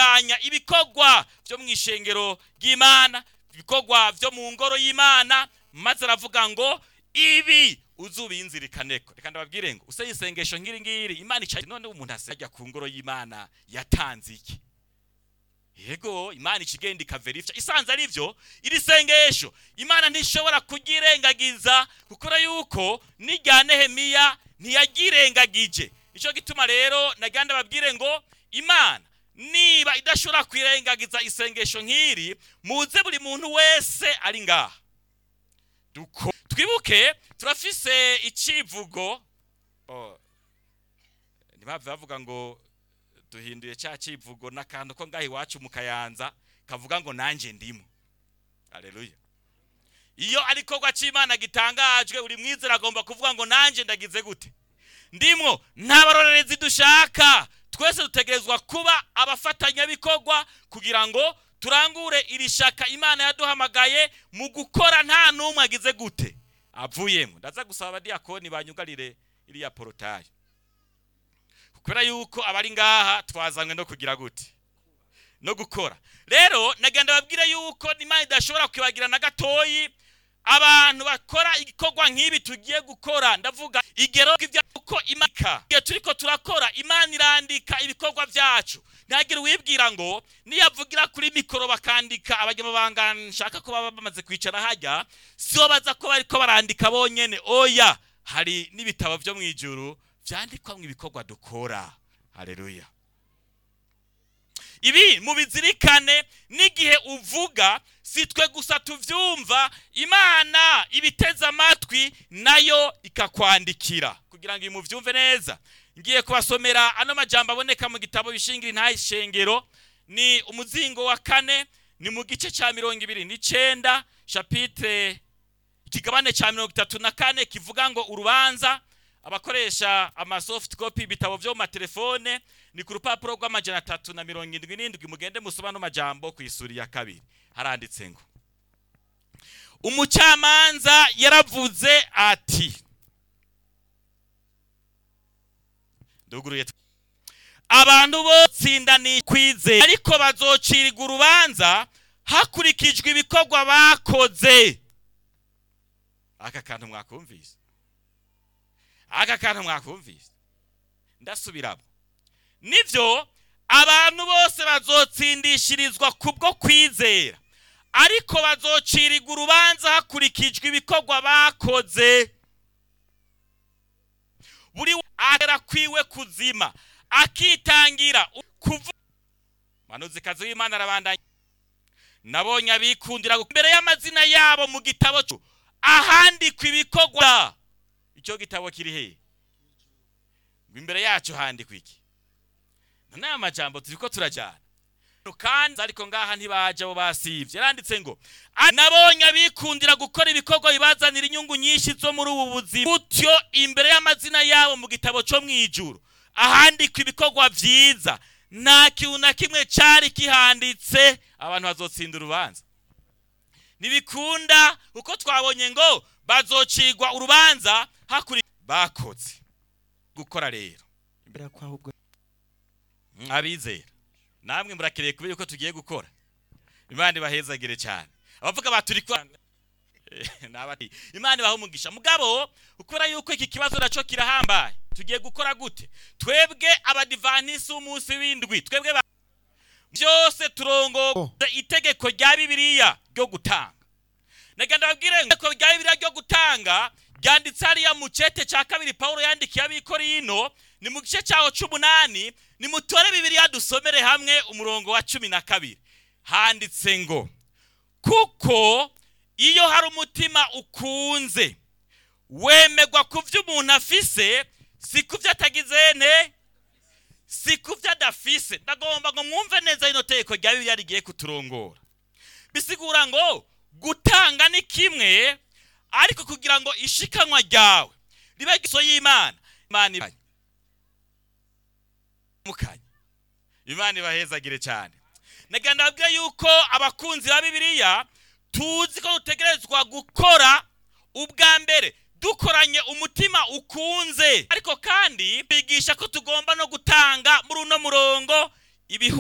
gutunganya ibikorwa byo mu ishengero ry'imana ibikorwa byo mu ngoro y'imana maze aravuga ngo ibi uzubinzirikaneko reka ndababwire ngo useye isengesho nk'iri ngiri imana icaye none umuntu asajya ku ngoro y'imana yatanze iki yego imana ikigenda ikaverifya isanze ari byo iri sengesho imana ntishobora kugirengagiza kuko yuko n'irya nehemiya ntiyagirengagije nicyo gituma rero nagira ndababwire ngo imana niba idashobora kwirengagiza isengesho nk'iri muze buri muntu wese ari ngaha Duko- twibuke turafise icivugo oh, ntibave bavuga ngo duhinduye cya kivugo n'akantu ko ngaho iwacu mu kayanza kavuga ngo nanjye ndimo aleluya iyo ari ikorwa cy'imana gitangajwe uri mwizera agomba kuvuga ngo nanjye ndagize gute ndimwo nta barorerezi dushaka twese dutegerezwa kuba abafatanyabikorwa kugira ngo turangure iri shaka imana yaduhamagaye mu gukora nta n'umwe agize gute avuyemo ndaza gusaba abadiyakoni banyugarire iriya porotayi kubera yuko abari ngaha twazanywe no kugira gute no gukora rero nagenda babwire yuko imana idashobora kwibagira na gatoyi abantu bakora igikorwa nk'ibi tugiye gukora ndavuga igero uko imaka igihe turiko turakora imana irandika ibikorwa byacu ntihagire uwibwira ngo niyavugira kuri mikoro bakandika abanyamabanga nshaka ko baba bamaze kwicara hajya sibo baza ko bariko barandika bonyene oya hari n'ibitabo byo mu ijuru byandikwamo ibikorwa dukora haleluya ibi mubizirikane n'igihe uvuga si twe gusa tuvyumva imana ibiteze amatwi nayo ikakwandikira kugira ngo imuvyumve neza ngiye kubasomera ano majambo aboneka mu gitabo bishingira intahe ishengero ni umuzingo wa kane ni mu gice cya mirongo ibiri n'icenda chapitre ikigabane cya mirongo itatu na kane kivuga ngo urubanza abakoresha amasoft copy ibitabo byo mu matelefone ni ku rupapuro rw'amajana atatu na mirongo indwi n'indwi mugende musoma no majambo ku isuri ya kabiri haranditse ngo umucamanza yaravuze ati nduguruye abantu botsindaniye kwizera ariko bazocirirwa urubanza hakurikijwe ibikorwa bakoze aka kantu mwakumvise aka kantu mwakumvise ndasubiramo nibyo abantu bose bazotsindishirizwa kubwo kwizera ariko bazocirirwa urubanza hakurikijwe ibikorwa bakoze buri agera kwiwe kuzima akitangira kuva manuzikazi w'imana arabandanya nabonye abikundira imbere y'amazina yabo mu gitabo cyo ahandikwa ibikorwa icyo gitabo kiri he imbere yacyo handikwa iki none aya majambo turi ko turajyana kandi ariko ngaha ntibaje abo basivye yaranditse ngo nabonye abikundira gukora ibikorwa bibazanira inyungu nyinshi zo muri ubu buzima gutyo imbere y'amazina yabo mu gitabo cyo mu ijuru ahandikwa ibikorwa vyiza nta kintu na kimwe cari kihanditse abantu bazotsinda urubanza ntibikunda uko twabonye ngo bazocigwa urubanza hakuri bakoze gukora rero abizera namwe murakeneye kubera yuko tugiye gukora imana ibahezagire cyane abavuga baturi kwa imana ibaha umugisha mugabo ukora yuko iki kibazo nacyo kirahambaye tugiye gukora gute twebwe abadivanisi w'umunsi w'indwi twebwe byose turongo itegeko rya bibiliya ryo gutanga nagenda babwire itegeko rya bibiliya ryo gutanga ryanditse hariya mu cete cya kabiri paul yandikiye abikorino ni mu gice cyaho c'umunani nimutore bibiliya dusomere hamwe umurongo wa cumi na kabiri handitse ngo kuko iyo hari umutima ukunze wemegwa ku byo umuntu afise si ku byo atagize ne si ku byo adafise ndagomba ngo mwumve neza rino tegeko rya bibiliya rigiye kuturongora bisigura ngo gutanga ni kimwe ariko kugira ngo ishikanwa ryawe ribe giso y'imana imana ibanye mukanya imana ibahezagire cyane nagenda babwira yuko abakunzi ba bibiliya tuzi ko dutegerezwa gukora ubwa mbere dukoranye umutima ukunze ariko kandi bigisha ko tugomba no gutanga muri uno murongo ibihu